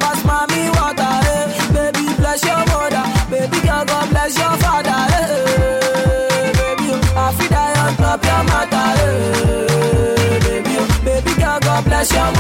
pass mommy water. Eh. Baby, bless your mother. Baby girl, God bless your father. Eh. Baby, oh, I feel die on top your matter. Eh. Baby, oh, baby girl, God bless your